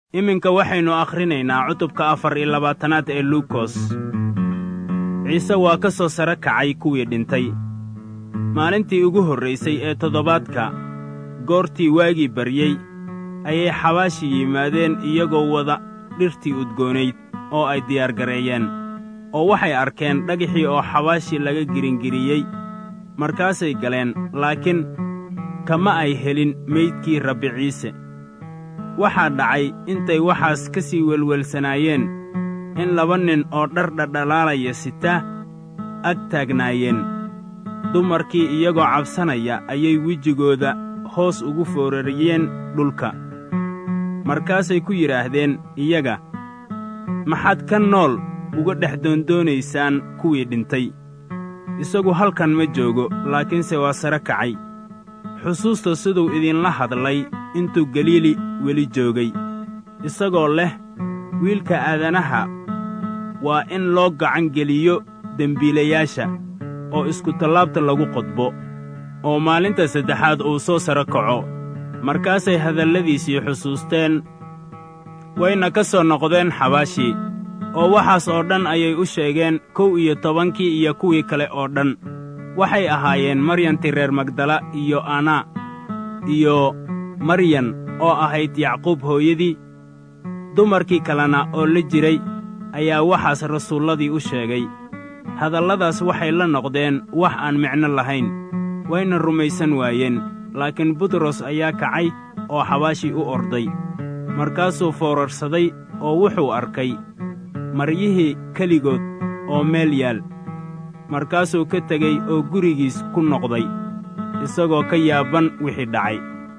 iminka waxaynu akhrinaynaa cutubka afar iyo labaatanaad ee luukos ciise waa ka soo sare kacay kuwii dhintay maalintii ugu horraysay ee toddobaadka goortii waagii baryey ayay xabaashi yimaadeen iyagoo wada dhirtii udgoonayd oo ay diyaargareeyeen oo waxay arkeen dhagixii oo xabaashi laga giringiriyey markaasay galeen laakiin kama ay helin meydkii rabbi ciise waxaa dhacay intay waxaas ka sii welwelsanaayeen in laba nin oo dhar dhadhalaalaya sita ag taagnaayeen dumarkii iyagoo cabsanaya ayay wejigooda hoos ugu foorariyeen dhulka markaasay ku yidhaahdeen iyaga maxaad ka nool uga dhex doondoonaysaan kuwii dhintay isagu halkan ma joogo laakiinse waa sare kacay xusuusta siduu idinla hadlay intuu galiili weli joogay isagoo leh wiilka aadanaha waa in loo gacan geliyo dembiilayaasha oo iskutallaabta lagu qodbo oo maalinta saddexaad uu soo sare kaco markaasay hadalladiisii xusuusteen wayna ka soo noqdeen xabaashii oo waxaas oo dhan ayay u sheegeen kow iyo tobankii iyo kuwii kale oo dhan waxay ahaayeen maryanti reer magdala iyo anaa iyo maryan oo ahayd yacquub hooyadii dumarkii kalena oo la jiray ayaa waxaas rasuulladii u sheegay hadalladaas waxay la noqdeen wax aan micno lahayn wayna rumaysan waayeen laakiin butros ayaa kacay oo xabaashii u orday markaasuu foorarsaday oo wuxuu arkay maryihii keligood oo meel yaal markaasuu ka tegey oo gurigiis ku noqday isagoo ka yaaban wixii dhacay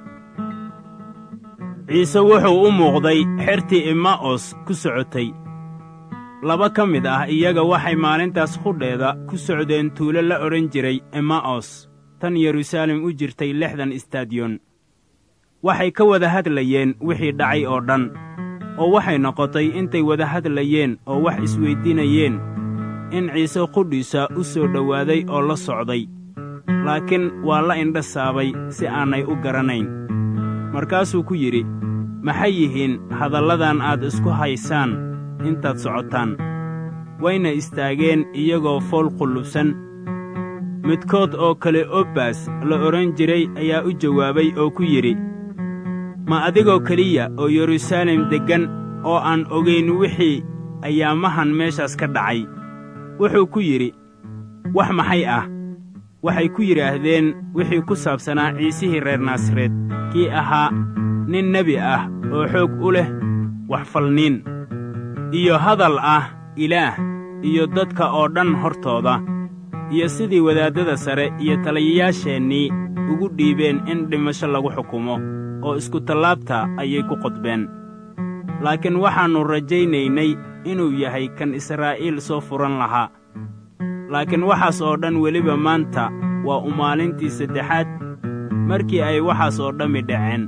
ciise wuxuu u muuqday xertii imma'os ku socotay laba ka mid ah iyaga waxay maalintaas qudheeda ku socdeen tuulo la odhan jiray imma'os tan yeruusaalem u jirtay lixdan istadiyon waxay ka wada hadlayeen wixii dhacay oo dhan oo waxay noqotay intay wada hadlayeen oo wax isweyddiinayeen in ciise qudhiisa u soo dhowaaday oo la socday laakiin waa la indha saabay si aanay u garanayn markaasuu ku yidhi maxay yihiin hadalladan aad isku haysaan intaad socotaan wayna istaageen iyagoo fool qullubsan midkood oo kale obbaas la odhan jiray ayaa u jawaabay oo ku yidhi ma adigoo keliya oo yeruusaalem deggan oo aan ogayn wixii ayaamahan meeshaas ka dhacay wuxuu ku yidhi wax maxay ah waxay ku yidhaahdeen wixii ku saabsanaa ciisihii reer naasareed kii ahaa nin nebi ah oo xoog u leh waxfalniin iyo hadal ah ilaah iyo dadka oo dhan hortooda iyo sidii wadaaddada sare iyo taliyayaasheennii ugu dhiibeen in dhimasho lagu xukumo oo iskutallaabta ayay ku qodbeen laakiin waxaannu rajaynaynay inuu yahay kan israa'iil soo furan lahaa laakiin waxaas oo dhan weliba maanta waa u maalintii saddexaad markii ay waxaas oo dhammi dhaceen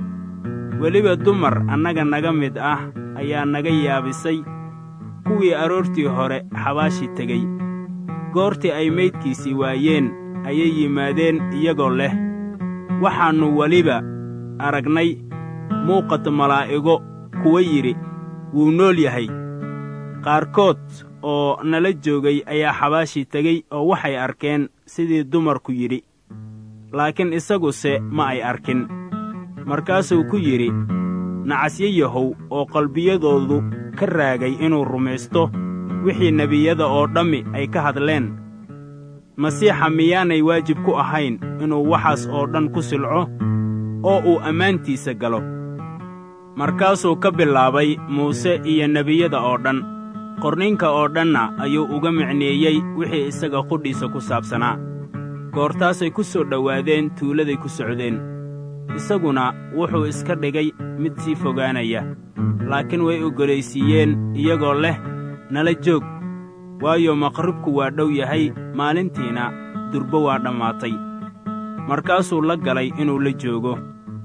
weliba dumar annaga naga mid ah ayaa naga yaabisay kuwii aroortii hore xabaashi tegey goortii ay maydkiisii waayeen ayay yimaadeen iyagoo leh waxaannu weliba aragnay muuqata malaa'igo kuwa yidhi wuu nool yahay qaarkood oo nala joogay ayaa xabaashii tegey oo waxay arkeen sidii dumarku yidhi laakiin isaguse ma ay arkin markaasuu ku yidhi nacasyo yahow oo qalbiyadoodu ka raagay inuu rumaysto wixii nebiyada oo dhammi ay ka hadleen masiixa miyaanay waajib ku ahayn inuu waxaas oo dhan ku silco oo uu ammaantiisa galo markaasuu ka bilaabay muuse iyo nebiyada oo dhan qorninka oo dhanna ayuu uga micneeyey wixii isaga qudhiisa ku saabsanaa goortaasay ku soo dhowaadeen tuuladay ku socdeen isaguna wuxuu iska dhigay mid sii fogaanaya laakiin way oggolaysiiyeen iyagoo leh nala joog waayo maqribku waa dhow yahay maalintiina durbo waa dhammaatay markaasuu la galay inuu la joogo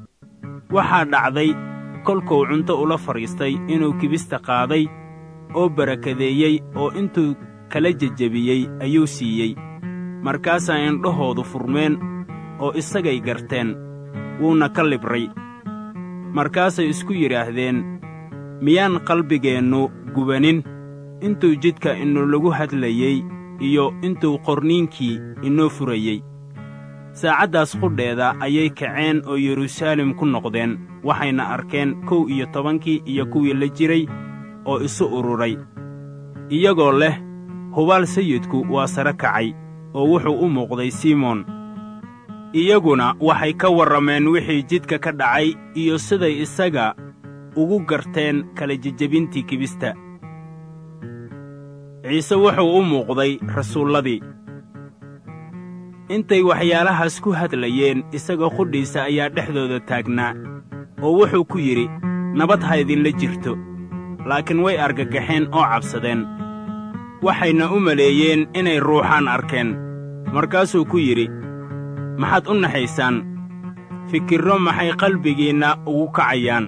waxaa dhacday kolkuu cunto ula fadhiistay inuu kibista qaaday oo barakadeeyey oo intuu kala jejebiyey ayuu siiyey markaasaa indhahoodu furmeen oo isagay garteen wuuna ka libray markaasay isku yidhaahdeen miyaan qalbigeennu gubanin intuu jidka inulagu hadlayey iyo intuu qorniinkii inoo furayey saacaddaas qudheeda ayay kaceen oo yeruusaalem ku noqdeen waxayna arkeen kow iyo tobankii iyo kuwii la jiray oo isu ururay iyagoo leh hubaal sayidku waa sare kacay oo wuxuu u muuqday simoon iyaguna waxay ka warrameen wixii jidka ka dhacay iyo siday isaga ugu garteen kala jejebintii kibista ciise wuxuu u muuqday rasuulladii intay waxyaalahaas ku hadlayeen isagoo qudhiisa ayaa dhexdooda taagnaa oo wuxuu ku yidhi nabad ha idinla jirto laakiin way argagaxeen oo cabsadeen waxayna u maleeyeen inay ruuxaan arkeen markaasuu ku yidhi maxaad u naxaysaan fikirro maxay qalbigiinna ugu kacayaan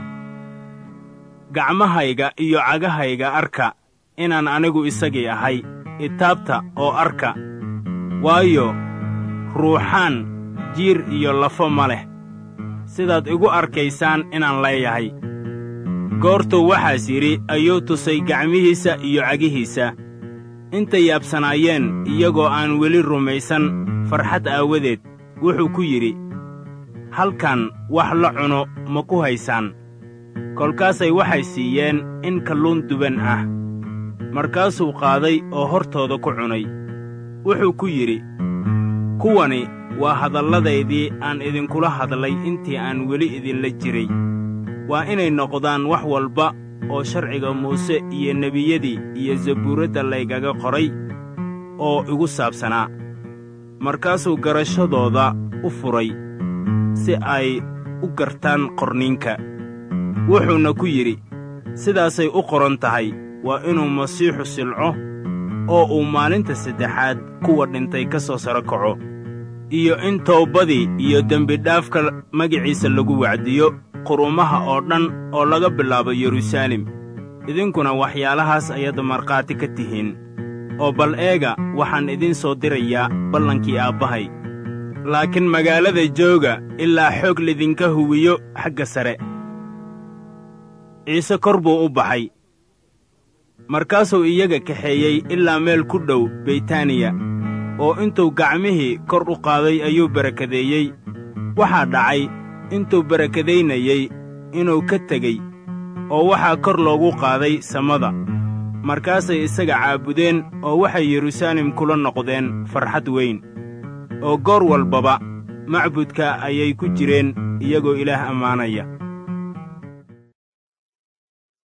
gacmahayga iyo cagahayga arka inaan anigu isagii ahay itaabta oo arka waayo ruuxaan jiir iyo lafo ma leh sidaad igu arkaysaan inaan leeyahay goortuu waxaas yidhi ayuu tusay gacmihiisa iyo cagihiisa intay yaabsanaayeen iyagoo aan weli rumaysan farxad aawadeed wuxuu ku yidhi halkan wax la cuno ma ku haysaan kolkaasay waxay siiyeen in kalluun duban ah markaasuu qaaday oo hortooda ku cunay wuxuu ku yidhi kuwani waa hadalladaydii aan idinkula hadlay intii aan weli idinla jiray waa inay noqdaan wax walba oo sharciga muuse iyo nebiyadii iyo zabuuradda laygaga qoray oo igu saabsanaa markaasuu garashadooda u furay si ay u gartaan qorniinka wuxuuna ku yidhi sidaasay u qoran tahay waa inuu masiixu silco oo uu maalinta saddexaad kuwa dhintay ka soo saro kaco iyo in toobadii iyo dembidhaafka magiciisa lagu wacdiyo qurumaha oo dhan oo laga bilaabo yeruusaalem idinkuna waxyaalahaas ayaad markhaati ka tihiin oo bal eega waxaan idiin soo dirayaa ballankii aabbahay laakiin magaalada jooga ilaa xoog lidinka huwiyo xagga sare ciise kor buu u baxay markaasuu iyaga kaxeeyey ilaa meel ku dhow beytaaniya oo intuu gacmihii kor u qaaday ayuu barakadeeyey waxaa dhacay intuu barakadaynayey inuu ka tegey oo waxaa kor loogu qaaday samada markaasay isaga caabudeen oo waxay yeruusaalem kula noqdeen farxad weyn oo goor walbaba macbudka ayay ku jireen iyagoo ilaah ammaanaya